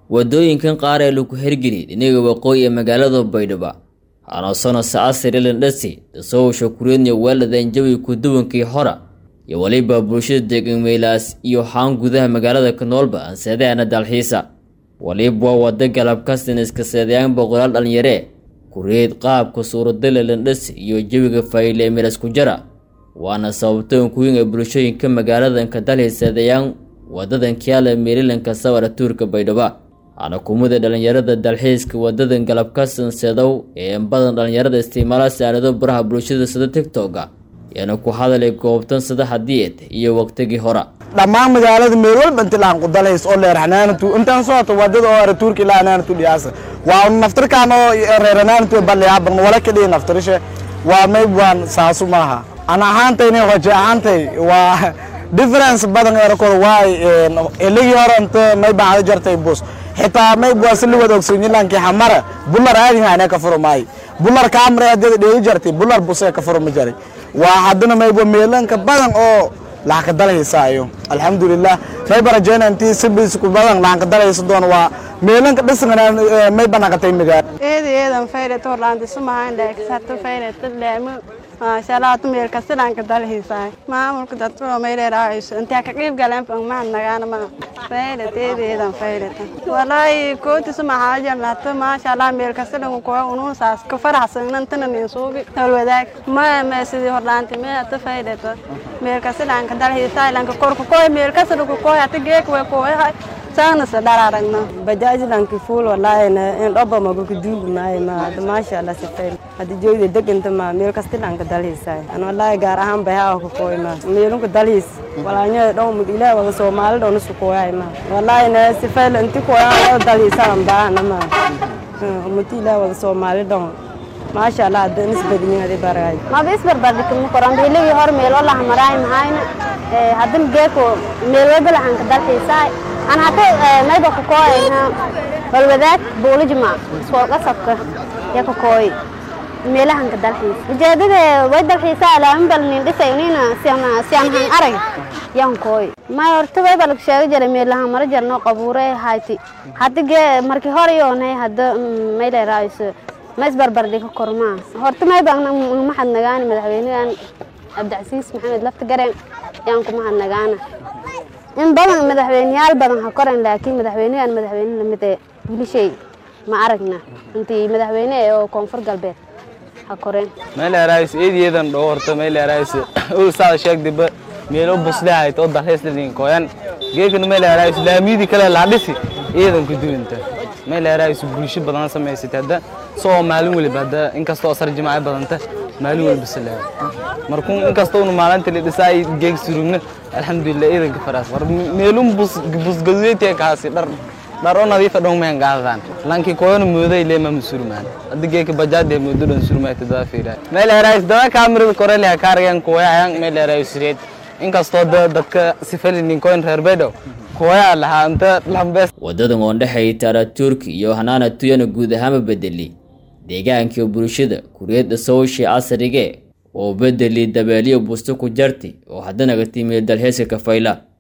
wadooyinkan qaar ee lagu hergeliyay dhinaga waqooyi ee magaalada baydhabo hanoosano sacasir ilandhasi dasowsha kureednya weeladan jawi kuduwankii hora iyo weliba bulshada degan meelaas iyo haan gudaha magaalada kanoolba anseedeana dalxiisa waliba wada galabkastan iska seedayaan boqolaal dhalinyaree kureed qaabka suuradala landhasi iyo jawiga fayle ee meelas ku jara waana sababtoon kuwin ee bulshooyinka magaaladanka dalxiiseedayaan wadadan kiala meerilanka sawara tuurka baydhabo hana kumida dhalinyarada dalxiiska wadadan galabkasan seedow ee badan dhalinyarada isticmaala saarado baraha bulshada sida tigtoga yaana ku hadalay goobtan sadaxa diyeed iyo waqtigii hora dhammaan magaalada meel walba inti laan ku dalays oo leer hanaanatu intaan socoto wadada oo tuurki ilaa hanaanatu dhiyaasa waa naftirkaan oo reer hanaanatu balliyaa ban wala kadhiya naftirishe waa mayb waan saasu maaha an ahaantayna waje ahaantay waa difference badan erakor waay eligii hore inta may bacda jartay bus xitaa mayb waa si liwad ogsoonyilankii xamara bular aadin hane ka furo maayo bular kaamre hadii dheegi jartay bular busee ka furo ma jaray waa haddana mayb meelanka badan oo lacag ka dalhaysaayo alxamdulilah mayba rajeyna intii sibisku badan lacag ka dalhaysa doon waa meelanka dhisan may banaqatay magaalo eedi eedan fayret horlaanti sumahan dheegsarto fayret leemo maashalaatu meel kastilanka dalhiisaay maamulka dadkoo mayleeraayso intaa ka qiib galeen mahad nagaana ma fayret eedi eedan fayret walaahi kooti sumaxaajan lato maashallah meel kastilanku kuwa unuusaas ka faraxsan intana nin suugi tolwadaag ma ma sidii horlaanti me ata fayret meel kastilanka dalhiisaay lanka korku koy meel kastilanku koy ata geek way koy saanasa dhararagna bajaajlanki fuul walaayna in dhoba maguku duugnaay ma maasha allah sifay hadi joogda deganta ma meel kastilanka dalhiisay an walaahi gaar ahaan bayaa ku koy ma meelunka dalhiis walaanya dhow mud ilaa wada soomaali dhowna su koyay ma walaahi na sifay inti koyaa dalhiisan baana ma umati ilaa wada soomaali dhow maasha allah hadda nisbadin adi baragay maba isbarbardhigma koran beeligii hor meelo lahamaraay mahayna haddana geeko meel walba lahanka dalxiisaay an hata mayba kakooyna walwadaag buulijma sooqasabka ya kakooy meelahanka dalxiis ujeedada way dalxiisaa laamin bal nin dhisay nina siamhan arag yan kooy may horta way bal sheega jara meelahan mara jarno qabuure hayti hadda gee markii hore yoonay hadda may leeraayso ma isbarbardhiga kormaa horta mayba mahad nagaana madaxweynahan cabdicasiis maxamed lafta gareen yaan ku mahad nagaana in badan madaxweyneyaal badan ha koran laakiin madaxweynehan madaxweyne lamid ee wiilashay ma aragna intii madaxweyne oo koonfur galbeed ha koreen meeleeraayis eediyeedan dhow horta meeleeraayis uu saada sheegdiba meelo buslehayd oo dalxiis dhadin koyan geekana meeleeraayis laamiyadii kale laa dhisi iyadan ku duwanta meeleeraayis bulsho badan samaysatay hadda soo maalin waliba hadda inkastoo asar jimaaca badanta maalin waliba salaam markuu inkastoo unu maalinta la dhisaay geeg surugna alxamdulilah iidanka faraas war meelun bus busgaduudaytee kaasi dhar dhar oo nadiifa dhow meen gaadaan lanki koyona mooday leema musurmaan hadda geeka bajaade moodo dhan surmaay todoba fiiraa meeleeraayis daba kaamirada koreliha kaaragan kuwayayan meeleeraayis reed inkastoo dadka sifalinin koyn reer baydhow wadadan oo dhexay taara turki iyo hanaana tuyana guud ahaanba bedeli deegaankii bulshada kureedda sawshi casrige oo bedeli dabeeliyo busto ku jarti oo haddana ga timi dalxiiska kafayla